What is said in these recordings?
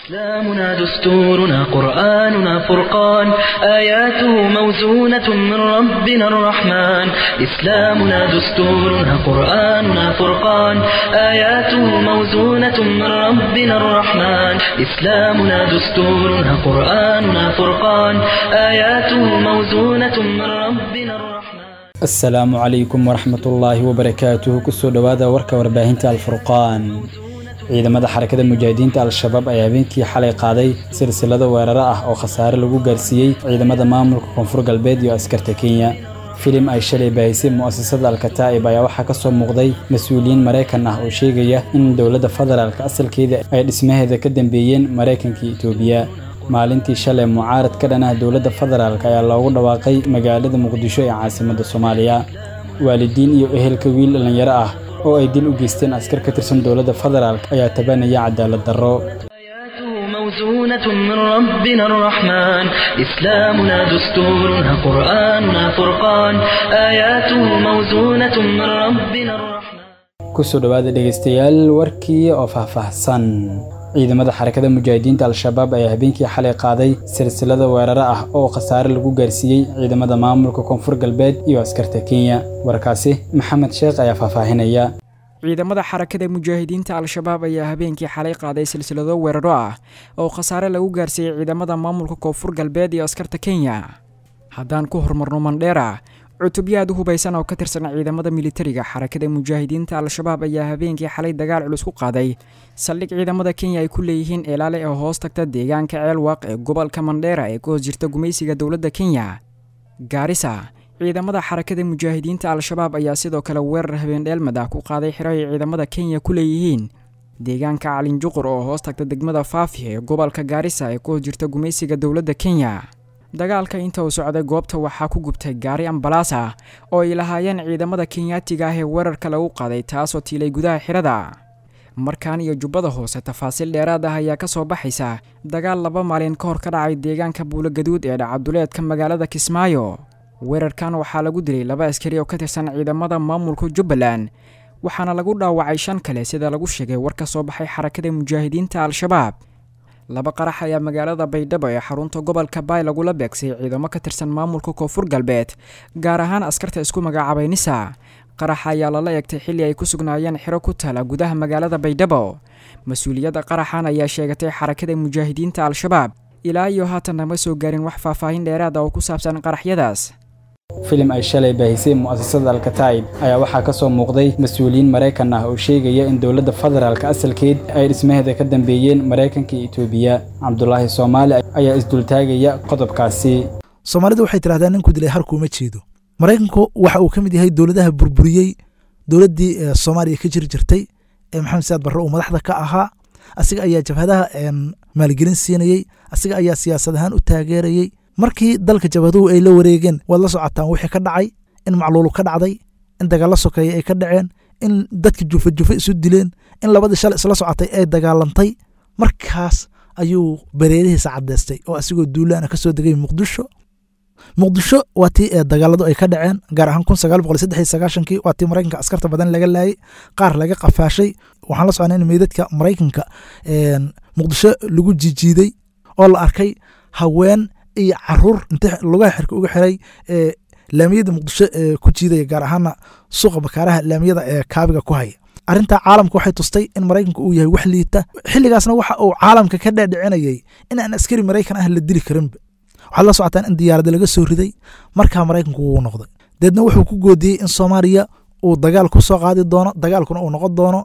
إسلامنا دستورنا قرآننا فرقان آياته موزونة من ربنا الرحمن إسلامنا دستورنا قرآننا فرقان آياته موزونة من ربنا الرحمن إسلامنا دستورنا قرآننا فرقان آياته موزونة من ربنا الرحمن asalaamu calaykum waraxmatullaahi wabarakaatuhu kusoo dhowaada warka warbaahinta alfurqaan ciidamada xarakada mujaahidiinta al-shabaab ayaa habeenkii xalay qaaday silsilado weeraro ah oo khasaare lagu gaarsiiyey ciidamada maamulka koonfur galbeed iyo askarta kenya filim ay shalay baahisay mu'asasada alkataa'ib ayaa waxaa ka soo muuqday mas-uuliyiin maraykan ah oo sheegaya in dowladda federaalka asalkeeda ay dhismaheeda ka dambeeyeen maraykanka iyo itoobiya maalintii shalay mucaarad ka dhan ah dowladda federaalk ayaa loogu dhawaaqay magaalada muqdisho ee caasimadda soomaaliya waalidiin iyo ehelka wiil dhallinyaro ah oo ay dil u geysteen askar ka tirsan dowladda federaalk ayaa tabanaya cadaalad darro آياته موزونة من ربنا الرحمن إسلامنا دستورنا قرآننا فرقان آياته موزونة من ربنا الرحمن kusoo dhowaada dhegaystayaal warkii oo faahfaahsan ciidamada xarakada mujaahidiinta al-shabaab ayaa habeenkii xalay qaaday silsilada weeraro ah oo khasaare lagu gaarsiiyey ciidamada maamulka koonfur galbeed iyo askarta kenya warkaasi maxamed sheekh ayaa faahfaahinaya ciidamada xarakada mujaahidiinta al-shabaab ayaa habeenkii xalay qaaday silsilado weeraro ah oo khasaare lagu gaarsiiyey ciidamada maamulka koonfur galbeed iyo askarta kenya haddaan ku horumarno mandheera cutubyo aad u hubaysan oo ka tirsan ciidamada militariga xarakada mujaahidiinta al-shabaab ayaa habeenkii xalay dagaal culus ku qaaday saldhig ciidamada kenya ay ku leeyihiin eelaale ee hoos tagta deegaanka ceelwaaq ee gobolka mandheera ee ka hoos jirta gumaysiga dowladda kenya gaarisa ciidamada xarakada mujaahidiinta al-shabaab ayaa sidoo kale weerar habeendheelmad ah ku qaaday xiro ay ciidamada kenya ku leeyihiin deegaanka calinjuqur oo hoos tagta degmada faafi ee gobolka gaarisa ee ka hoos jirta gumaysiga dowladda kenya dagaalka inta uu socday goobta waxaa ku gubtay gaari ambalaas ah oo ay lahaayeen ciidamada kenyaatiga ah ee weerarka lagu qaaday taasoo tiilay gudaha xirada markaan iyo jubbada hoose tafaasiil dheeraad ah ayaa ka soo baxaysa dagaal laba maalin ka hor ka dhacay deegaanka buulogaduud ee dhacaduleedka magaalada kismaayo weerarkan waxaa lagu dilay laba askari oo ka tirsan ciidamada maamulka jubbaland waxaana lagu dhaawacay shan kale sida lagu sheegay war ka soo baxay xarakada mujaahidiinta al-shabaab laba qarax ayaa magaalada baydhabo ee xarunta gobolka baay lagula beegsay ciidamo ka tirsan maamulka koonfur galbeed gaar ahaan askarta isku magacaabay nisa qaraxa ayaa lala eegtay xilli ay ku sugnaayeen xiro ku taala gudaha magaalada baydhabo mas-uuliyadda qaraxan ayaa sheegatay xarakada mujaahidiinta al-shabaab ilaa iyo haatanna ma soo gaarin wax faahfaahin dheeraad ah oo ku saabsan qaraxyadaas filim ay shalay baahisay mu'asasada alkataa'ib ayaa waxaa ka soo muuqday mas-uuliyiin maraykan ah oo sheegaya in dowladda federaalka asalkeed ay dhismaheeda ka dambeeyeen maraykanka iyo itoobiya cabdulaahi soomaali ayaa isdultaagaya qodobkaasi soomaalidu waxay tidhahdaan ninku dilay harkuuma jeedo maraykanku waxa uu ka mid yahay dowladaha burburiyey dowladdii soomaaliya ka jiri jirtay ee maxamed saad barre uu madaxda ka ahaa asiga ayaa jabhadaha maalgelin siinayey asiga ayaa siyaasad ahaan u taageerayey markii dalka jabhaduhu ay la wareegeen waad la socotaan wixii ka dhacay in macluulu ka dhacday in dagaalla sokeeye ay ka dhaceen in dadka jufa jufa isu dileen in labadii shalay isla socotay ay dagaalantay markaas ayuu bareerihiisa caddeystay oo asigoo duulaana ka soo degay muqdisho muqdisho waa tii dagaaladu ay ka dhaceen gaar ahaan kun sagaal boqol saddex iyo sagaashankii waa tii maraykanka askarta badan laga laayay qaar laga qafaashay waxaan la socnay in meydadka maraykanka muqdisho lagu jijiiday oo la arkay haween iyo caruur inta lugaha xirka uga xiray laamiyada muqdisho ku jiidaya gaar ahaana suuqa bakaaraha laamiyada ee kaabiga ku haya arrintaa caalamka waxay tustay in maraykanka uu yahay wax liita xilligaasna waxa uu caalamka ka dhaadhicinayay in aan askari maraykan ah la dili karinba waxaad la socotaan in diyaarada laga soo riday markaa maraykanku wuu noqday deedna wuxuu ku goodiyey in soomaaliya uu dagaal ku soo qaadi doono dagaalkuna uu noqon doono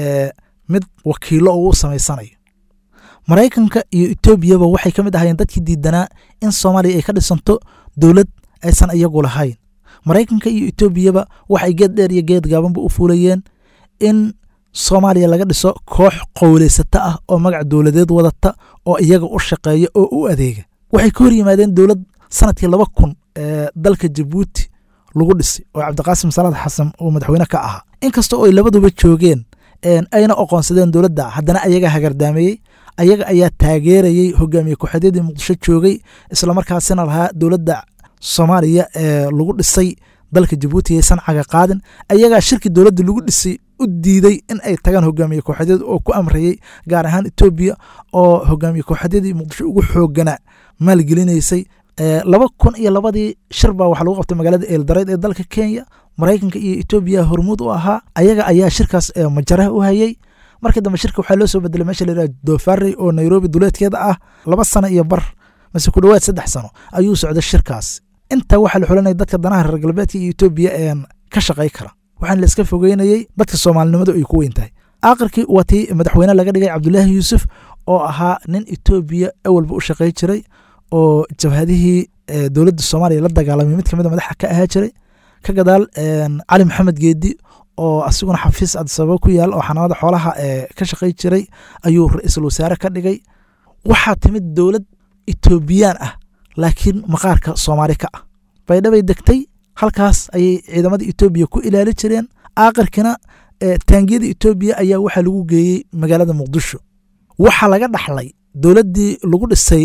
mid wakiilo uu u samaysanayo maraykanka iyo etoobiyaba waxay ka mid ahayeen dadkii diidanaa in soomaaliya ay ka dhisanto dowlad aysan iyagu lahayn maraykanka iyo etoobiyaba waxay geed dheer iyo geed gaabanba u fuulayeen in soomaaliya laga dhiso koox qowleysata ah oo magac dowladeed wadata oo iyaga u shaqeeya oo u adeega waxay ka hor yimaadeen dowlad sanadkii laba kun ee dalka jabuuti lagu dhisay oo cabdiqaasim salaad xasan uu madaxweyne ka ahaa inkasta oo ay labaduba joogeen ayna oqoonsadeen dowladda haddana ayaga hagardaameeyey ayaga ayaa taageerayey hogaamiye ku-xidadii muqdisho joogay islamarkaasina lahaa dowladda soomaaliya ee lagu dhisay dalka jabuuti aysan caga qaadin ayagaa shirki dowladda lagu dhisay u diiday in ay tagaan hogaamiye kooxadyada oo ku amrayey gaar ahaan etoobiya oo hogaamiye kooxadyadii muqdisho ugu xooganaa maalgelinaysay laba kun iyo labadii shir baa waxaa lagu qabtay magaalada eeldareyd ee dalka kenya maraykanka iyo etoobiya hormuud u ahaa ayaga ayaa shirkaas majaraha u hayey markii dambe shirka waxaa loo soo bedelay meesha la yidhaha dofarey oo nairobi duleedkeeda ah laba sano iyo bar mase ku dhowaad saddex sano ayuu socday shirkaas intaa waxaa la xulanaya dadka danaha reer galbeedka iyo etoobiya een ka shaqay kara waxaana la iska fogeynayey dadka soomaalinimadu ay ku weyn tahay aakhirkii waa tii madaxweyne laga dhigay cabdulaahi yuusuf oo ahaa nin etoobiya awalba u shaqay jiray oo jabhadihii dowladda soomaaliya la dagaalamay mid kamid a madaxa ka ahaa jiray ka gadaal cali maxamed geedi oo asiguna xafiis adisababa ku yaal oo xanaanada xoolaha ka shaqay jiray ayuu ra-iisul wasaare ka dhigay waxaa timid dowlad etoobiyaan ah laakiin maqaarka soomaali ka ah baydhabay degtay halkaas ayay ciidamada etoobiya ku ilaali jireen aakhirkina taangiyada etoobiya ayaa waxaa lagu geeyey magaalada muqdisho waxaa laga dhaxlay dowladdii lagu dhisay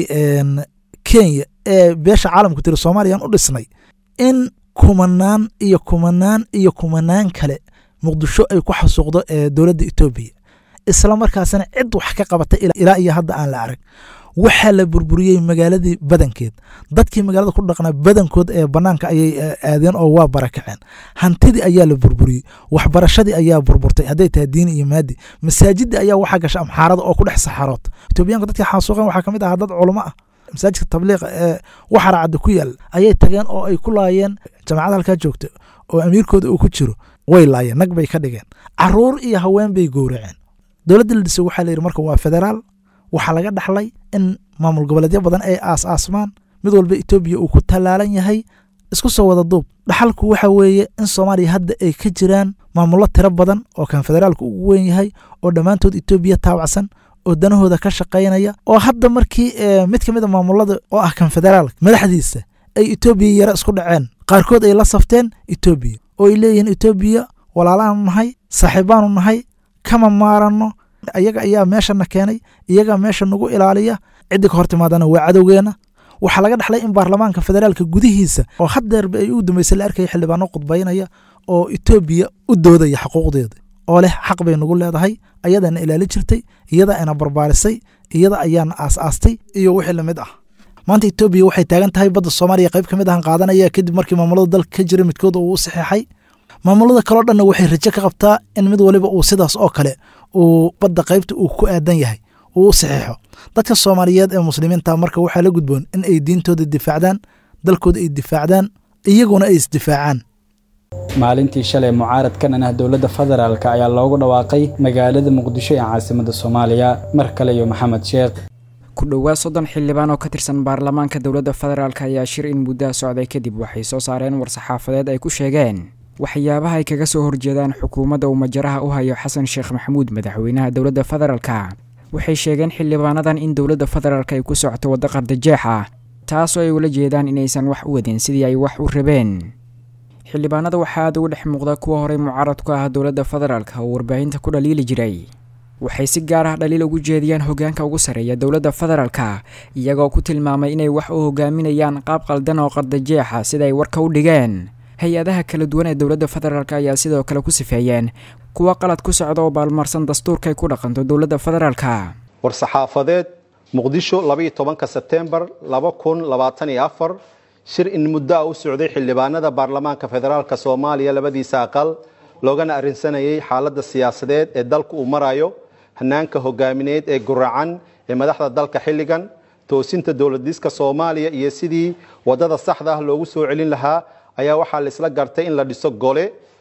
kenya ee beesha caalamku tiri soomaliyan u dhisnay in kumanaan iyo kumanaan iyo kumanaan kale muqdisho ay ku xasuuqdo dowladda etoobiya isla markaasina cid wax ka qabatay ilaa iyo hadda aan la arag waxaa la burburiyey magaaladii badankeed dadkii magaalada ku dhaqnaa badankood ee banaanka ayay aadeen oo waa barakaceen hantidii ayaa la burburiyey waxbarashadii ayaa burburtay hadday tahay diini iyo maadi masaajidii ayaa waxaa gasha amxaarada oo ku dhex saxarood etoobiyaanka dadkii xaasuuqeen waxaa kamid ahaa dad culamo ah masaajidka tabliiqa ee waxara cadda ku yaal ayay tageen oo ay ku laayeen jamacada halkaa joogta oo amiirkooda uu ku jiro way laayeen nag bay ka dhigeen caruur iyo haween bay gowraceen dowladda la dhisay waxaa la yidhi marka waa federaal waxaa laga dhaxlay in maamul goboleedyo badan ay aas aasmaan mid walba etoobiya uu ku tallaalan yahay isku soo wada duub dhaxalku waxa weeye in soomaaliya hadda ay ka jiraan maamullo tiro badan oo kan federaalka ugu weyn yahay oo dhammaantood etoobiya taabacsan oo danahooda ka shaqaynaya oo hadda markii mid ka mid a maamulada oo ah kan federaalka madaxdiisa ay etoobiya yaro isku dhaceen qaarkood ay la safteen etoobiya oo ay leeyihiin etoobiya walaalaanu nahay saaxiibaanu nahay kama maaranno iyaga ayaa meeshana keenay iyagaa meesha nagu ilaaliya ciddii ka hor timaadana waa cadowgeena waxaa laga dhaxlay in baarlamaanka federaalka gudihiisa oo haddeerba ay u dambeysay la arkaya xildhibaano qudbaynaya oo etoobiya u doodaya xuquuqdeeda oo leh xaq bay nagu leedahay ayadaana ilaali jirtay iyada ina barbaarisay iyada ayaana aas-aastay iyo wixii lamid ah maanta etoobiya waxay taagan tahay badda soomaaliya qayb ka mid ahan qaadanaya kadib markii maamulada dalka ka jira midkood uu u saxeexay maamulada kaleo dhanna waxay rajo ka qabtaa in mid waliba uu sidaas oo kale uu badda qaybta uu ku aadan yahay uu u saxiixo dadka soomaaliyeed ee muslimiinta marka waxaa la gudboon in ay diintooda difaacdaan dalkooda ay difaacdaan iyaguna ay isdifaacaan maalintii shalay mucaaradkan ah dowladda federaalk ayaa loogu dhawaaqay magaalada muqdisho ee caasimada soomaaliya mar kale iyo maxamed sheekh ku dhowaad soddon xildhibaan oo ka tirsan baarlamaanka dowladda federaalk ayaa shir in muddaha socday kadib waxay soo saareen war-saxaafadeed ay ku sheegeen waxyaabaha ay kaga soo horjeedaan xukuumadda uu majaraha u hayo xasan sheekh maxamuud madaxweynaha dowladda federaalka waxay sheegeen xildhibaanadan in dowladda federaalk ay ku socto waddo qardajeex ah taasoo ay ula jeedaan inaysan wax u wadin sidii ay wax u rabeen xildhibaanada waxaa aad ugu dhex muuqda kuwa horey mucaarad ku ah dowladda federaalk oo warbaahinta ku dhaliili jiray waxay si gaar ah dhaliil ugu jeediyaan hoggaanka ugu sarreeya dowladda federaalka iyagoo ku tilmaamay inay wax u hogaaminayaan qaab qaldan oo qardajeexa sida ay warka u dhigeen hay-adaha kala duwan ee dowladda federaalk ayaa sidoo kale ku sifeeyeen kuwa qalad ku socda oo baalmarsan dastuurkay ku dhaqanto dowladda federaalka war-saxaafadeed muqdisho labaiyo tobanka sebtembar laba kun labaatan iyo afar shir in muddo ah u socday xildhibaanada baarlamaanka federaalka soomaaliya labadiisa aqal loogana arrinsanayay xaaladda siyaasadeed ee dalku uu marayo hanaanka hogaamineed ee guracan ee madaxda dalka xilligan toosinta dowladiska soomaaliya iyo sidii wadada saxda ah loogu soo celin lahaa ayaa waxaa la isla gartay in la dhiso gole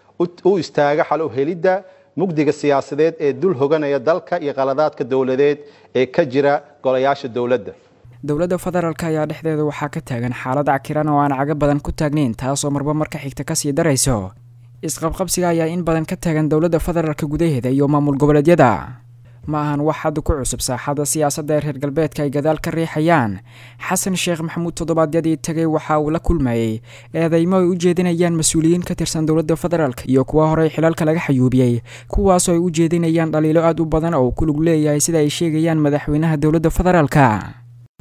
u istaaga xal u helidda mugdiga siyaasadeed ee dul hoganaya dalka iyo qaladaadka dowladeed ee ka jira golayaasha dowladda dowladda federaalk ayaa dhexdeeda waxaa ka taagan xaalad cakiran oo aan caga badan ku taagnayn taasoo marba marka xigta kasii darayso isqabqabsiga ayaa in badan ka taagan dowladda federaalka gudaheeda iyo maamul goboleedyada ma ahan wax hadda ku cusub saaxadda siyaasadda ee reer galbeedka ay gadaal ka riixayaan xasan sheekh maxamuud toddobaadyadii tagay waxa uu la kulmayey eedeymo ay u jeedinayaan mas-uuliyiin ka tirsan dowladda federaalk iyo kuwa horey xilalka laga xayuubiyey kuwaasoo ay u jeedinayaan dhaliilo aad u badan oo ku lug leeyahay sida ay sheegayaan madaxweynaha dowladda federaalka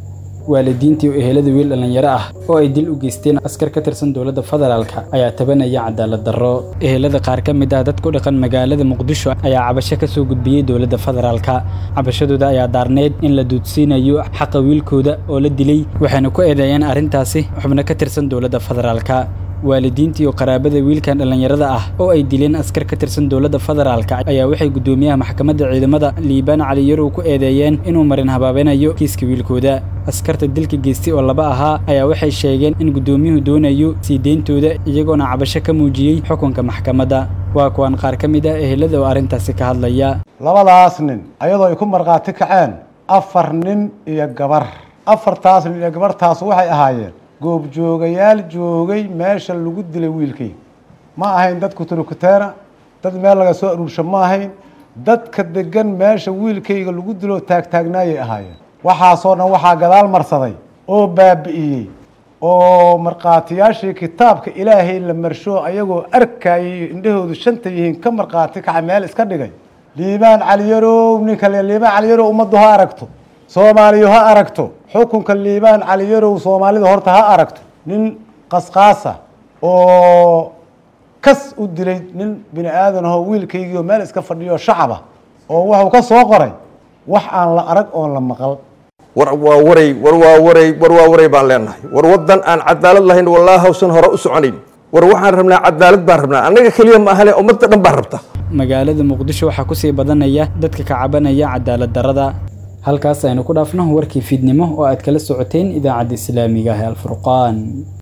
waalidiintii oo ehelada wiil dhallinyaro ah oo ay dil u geysteen askar ka tirsan dowladda federaalka ayaa tabanaya cadaalad darro ehelada qaar ka mid ah dadku dhaqan magaalada muqdisho ayaa cabasho ka soo gudbiyey dowladda federaalka cabashadooda ayaa daarneyd in la duudsiinayo xaqa wiilkooda oo la dilay waxayna ku eedeeyeen arrintaasi xubno ka tirsan dowladda federaalka waalidiintii oo qaraabada wiilkan dhallinyarada ah oo ay dileen askar ka tirsan dowladda federaalka ayaa waxay guddoomiyaha maxkamadda ciidamada liibaan cali yarow ku eedeeyeen inuu marin habaabinayo kiiska wiilkooda askarta dilka geystay oo laba ahaa ayaa waxay sheegeen in guddoomiyuhu doonayo sii deyntooda iyagoona cabasho ka muujiyey xukunka maxkamadda waa kuwan qaar ka mid ah ehelada oo arrintaasi ka hadlaya labadaas nin ayadoo ay ku markhaati kaceen afar nin iyo gabar afartaas nin iyo gabartaas waxay ahaayeen goobjoogayaal joogay meesha lagu dilay wiilkay ma ahayn dad kuturukuteena dad meel laga soo aruursho ma ahayn dadka degan meesha wiilkayga lagu dilo taagtaagnaayay ahaayeen waxaasoo dhan waxaa gadaal marsaday oo baabi'iyey oo markhaatiyaashii kitaabka ilaahay la marsho ayagoo arkayay indhahoodu shanta yihiin ka markhaati kaca meel iska dhigay liibaan caliyarow ninka le liibaan caliyarow ummaddu ha aragto soomaaliyu ha aragto xukunka liibaan caliyarow soomaalida horta ha aragto nin qasqaasa oo kas u dilay nin bini aadan ahoo wiilkaygiio meel iska fadhiyo shacaba oo wuxuu ka soo qoray wax aan la arag oon la maqal war waa waray war waa waray war waa waray baan leenahay war waddan aan cadaalad lahayn wallaahi hawsan hore u soconayn war waxaan rabnaa cadaalad baan rabnaa annaga keliya ma ahane ummadda dhan baan rabta magaalada muqdisho waxaa kusii badanaya dadka ka cabanaya cadaalad darrada halkaas aynu ku dhaafno warkii fiidnimo oo aad kala socoteen idaacadda islaamiga ah ee alfurqaan